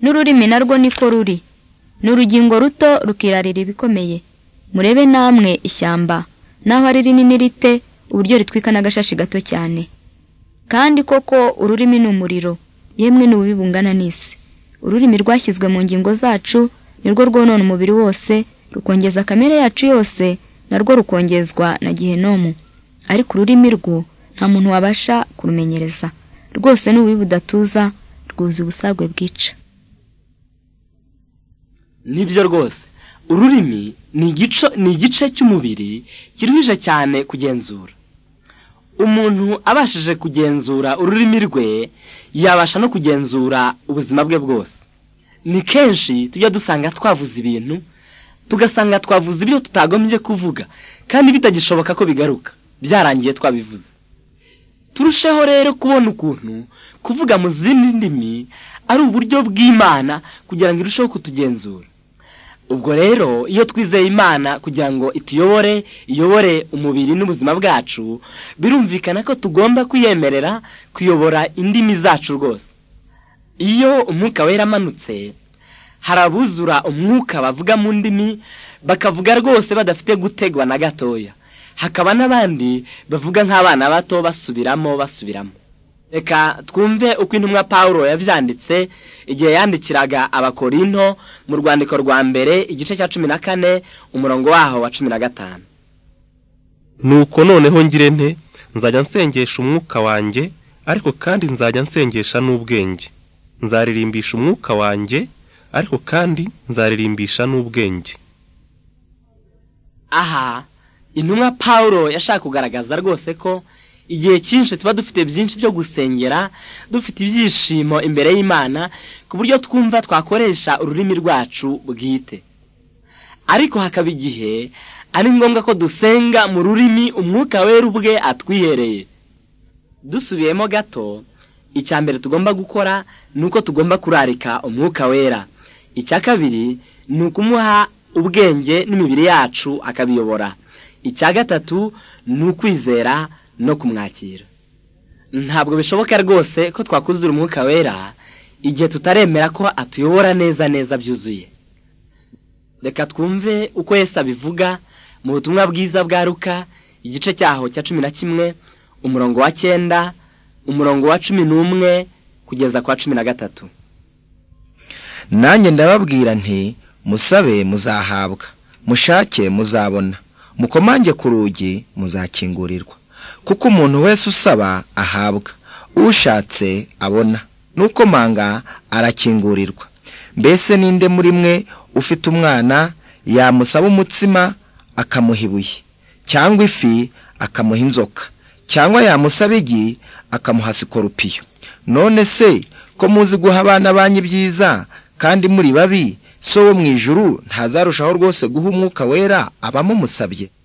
n'ururimi narwo niko ruri ni urugingo ruto rukirarira ibikomeye murebe namwe ishyamba naho ari rinini rite uburyo ritwika n'agashashi gato cyane kandi koko ururimi ni umuriro yemwe n'ububi bungana n'isi ururimi rwashyizwe mu ngingo zacu nirwo rwonona umubiri wose rukongeza kamere yacu yose narwo rukongezwa na gihenomu ariko ururimi rwo nta muntu wabasha kurumenyereza rwose ni ububi budatuza rwuza ubusagwe bwica nibyo rwose ururimi ni igice cy'umubiri kiruhije cyane kugenzura umuntu abashije kugenzura ururimi rwe yabasha no kugenzura ubuzima bwe bwose ni kenshi tujya dusanga twavuze ibintu tugasanga twavuze ibyo tutagombye kuvuga kandi bitagishoboka ko bigaruka byarangiye twabivuze turusheho rero kubona ukuntu kuvuga mu zindi ndimi ari uburyo bw'imana kugira ngo irusheho kutugenzura ubwo rero iyo twizeye imana kugira ngo ituyobore iyobore umubiri n'ubuzima bwacu birumvikana ko tugomba kuyemerera kuyobora indimi zacu rwose iyo umwuka wera amanutse hari abuzura umwuka bavuga mu ndimi bakavuga rwose badafite gutegwa na gatoya hakaba n'abandi bavuga nk'abana bato basubiramo basubiramo reka twumve uko intumwa paul yabyanditse igihe yandikiraga abakorinto mu rwandiko rwa mbere igice cya cumi na kane umurongo waho wa cumi na gatanu nuko noneho ngire nte nzajya nsengesha umwuka wanjye ariko kandi nzajya nsengesha n'ubwenge nzaririmbisha umwuka wanjye ariko kandi nzaririmbisha n'ubwenge aha intumwa paul yashaka kugaragaza rwose ko igihe cyinshi tuba dufite byinshi byo gusengera dufite ibyishimo imbere y'imana ku buryo twumva twakoresha ururimi rwacu bwite ariko hakaba igihe ari ngombwa ko dusenga mu rurimi umwuka wera ubwe atwihereye dusubiyemo gato icya mbere tugomba gukora ni uko tugomba kurarika umwuka wera icya kabiri ni ukumuha ubwenge n'imibiri yacu akabiyobora icya gatatu ni ukwizera no kumwakira ntabwo bishoboka rwose ko twakuzura umwuka wera igihe tutaremera ko atuyobora neza neza byuzuye reka twumve uko Yesu abivuga mu butumwa bwiza bwa ruka igice cyaho cya cumi na kimwe umurongo wa cyenda umurongo wa cumi n'umwe kugeza kwa cumi na gatatu nanjye ndababwira nti musabe muzahabwa mushake muzabona mukomange ku rugi muzakingurirwa kuko umuntu wese usaba ahabwa ushatse abona n'ukomanga arakingurirwa mbese ninde muri mwe ufite umwana yamusaba umutsima akamuha ibuye cyangwa ifi akamuha inzoka cyangwa yamusaba igi akamuha sikorupiyo none se ko muzi guha abana banyu ibyiza kandi muri babi so wo mu ijuru ntazarushaho rwose guha umwuka wera abamumusabye